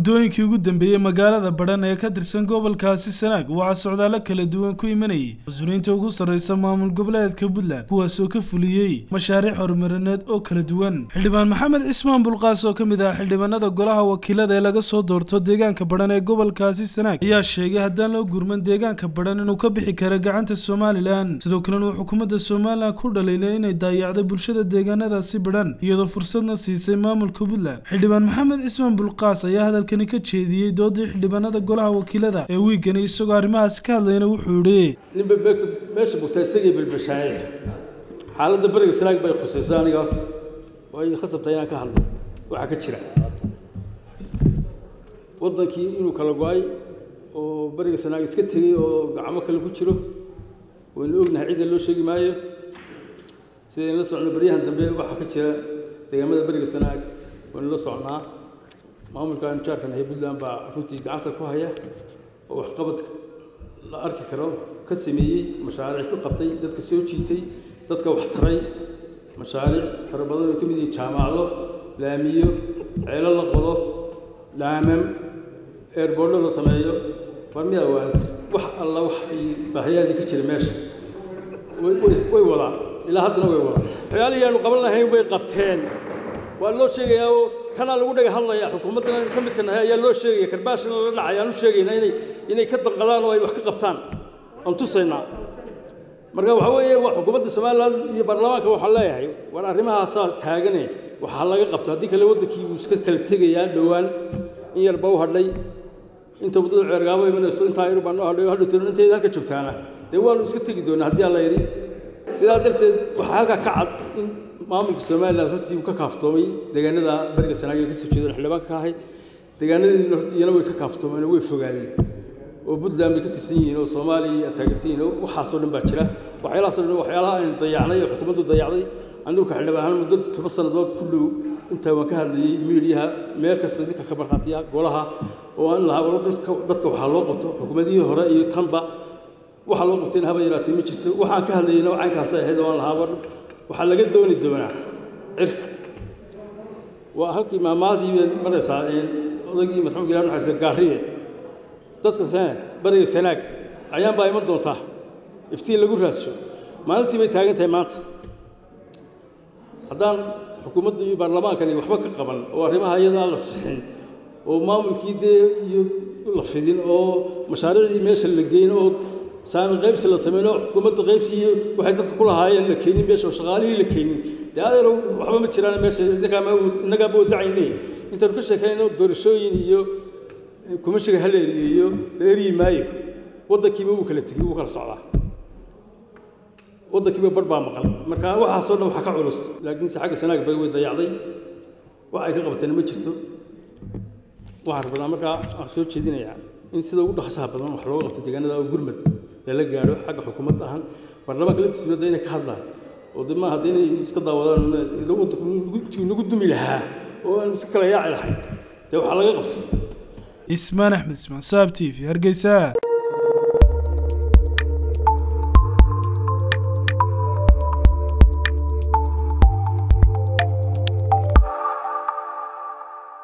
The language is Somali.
muddooyinkii ugu dambeeyey magaalada badhan ee ka tirsan gobolkaasi sanaag waxaa socdaalo kala duwan ku imanayay mas-uuliyiinta ugu sarreysa maamul goboleedka puntland kuwaasoo ka fuliyey mashaariic horumarineed oo kala duwan xildhibaan maxamed cismaan bulqaas oo ka mid ah xildhibaanada golaha wakiilada ee laga soo doorto deegaanka badhan ee gobolkaasi sanaag ayaa sheegay haddaan loo gurman deegaanka badhan inuu ka bixi karo gacanta somalilan sidoo kalena uu xukuumadda somalilan ku dhaliilay inay daayacday bulshada deegaanadaasi badhan iyadoo fursadna siisay maamulka puntland xildhibaan maxamed cismaan bulqaas ayaa hadalkani ka jeediyey doodii xildhibaanada golaha wakiilada ee wiigani isagoo arrimahaasi ka hadlayna wuxuu yidhi ninba beegta meesha bugtaa isagii bilbishaaye xaaladda beriga sanaag bay khusaysaa aniga horta way khasabtaa inaan ka hadlo waxaa ka jira waddankii inuu kala go-ay oo beriga sanaag iska tegey oo gacmo kale ku jiro waynu ognahay cidda loo sheegi maayo sidaynu la socno baryahan dambe waxaa ka jira deegaamada beriga sanaag waynu la socnaa maamulka anjaarkan ee puntland baa runtii gacanta ku haya oo waxqabad la arki karo ka sameeyey mashaariic ku qabtay dadka soo jiitay dadka wax taray mashaariic fara badan oo ka mid yihiin jaamacado laamiyo ceelo la qodo dhaamam eerboordo la sameeyo war miyaa waanta wax alla wax ay baahiyaadii ka jira meesha way wadaan ilaa haddana way wadaan waxyaalihii aanu qaban lahayn bay qabteen waa loo sheegayaa oo tanaa lagu dhaga hadlayaa xukuumaddan ka midka nahay ayaa loo sheegaya karbaashana la dhacay aan u sheegaynaa inay inay ka danqadaan oo ay wax ka qabtaan aan tusaynaa marka waxaa weeye waa xukuumadda somaliland iyo baarlamaanka waxaan leeyahay war arrimahaasaa taagane waxaa laga qabto haddii kale waddankii wuu iska kala tegayaa dhowaan in yarba u hadhay inta waddada ceergaabo imanayso intaa yar baan u hadhay oo hadhow tiran intayda halka joogtaana dee waanu iska tegi doonaa haddii alla yidhi sidaa darteed waxaa halkaa ka cad in maamulka somaliland runtii uu ka kaaftoomay deegaanada beriga sanaag ee ka soo jeedan xildhibaanka ka ahay deegaanadeedina hortii iyana way ka kaaftoomeen oo way fogaadeen oo puntland bay ka tirsan yihiin oo soomaaliya taageersan yihiin oo waxaasoo dhan baa jira waxyaalahaasoo dhan waxyaalaha aynu dayacnay oo xukuumaddu dayacday anigu ka xildhibaan ahaan muddo toban sannadood ku dhow intaa waan ka hadlayey miidiyaha meel kasta ninka ka markhaatiya golaha oo aan lahaa war dadka waxaa loo qabto xukuumadihii hore iyo tanba waxaa loo qabtayna haba yaraatee ma jirto waxaan ka hadlayeyna caynkaasay ahayd oo aan lahaa war waxaa laga dooni doonaa cirka waa halkii maamaadii bay maraysaa odaygii marxuumka ilaah naxariista gaariye dadka bariga sanaag ayaan baa iman doontaa iftiin lagu raadsho maalintii bay taagan tahay maanta haddaan xukuumadda iyo baarlamaankani waxba ka qaban oo arrimaha iyadaa la sixin oo maamulkii dee iyo la fidin oo mashaariicdii meesha la geyn oo saami qaybsi la sameyn oo xukuumadda qaybsii waxay dadka ku lahaayeen la keenin meesha oo shaqaalihii la keenin dee adeero waxba ma jiraan meesha innagaaba wadacayne intaanu ka sheekayno doorashooyin iyo kumashiga hal eriyo iyo la eryi maayo waddankiiba wuu kala tegey wuu kala socdaa waddankiiba bar baa maqan marka waxaasoo dhan waxaa ka culus laakiinse xagga sanaag bay way dayacday wax ay ka qabateena ma jirto waxaan rabnaa markaa aan soo jeedinayaa in sida ugu dhaqsaha badan wax looga qabto deegaanada oo gurmad lala gaadho xagga xukuumadda ahaan baarlamaanka laftiisuna de inay ka hadlaan oo de maaha de inay iska daawadaan waddanku nagu dumi lahaa oo aan iska kala yaaci lahayn dee waxaa laga qabto ismaan axmed ismaan saab t v hargeysa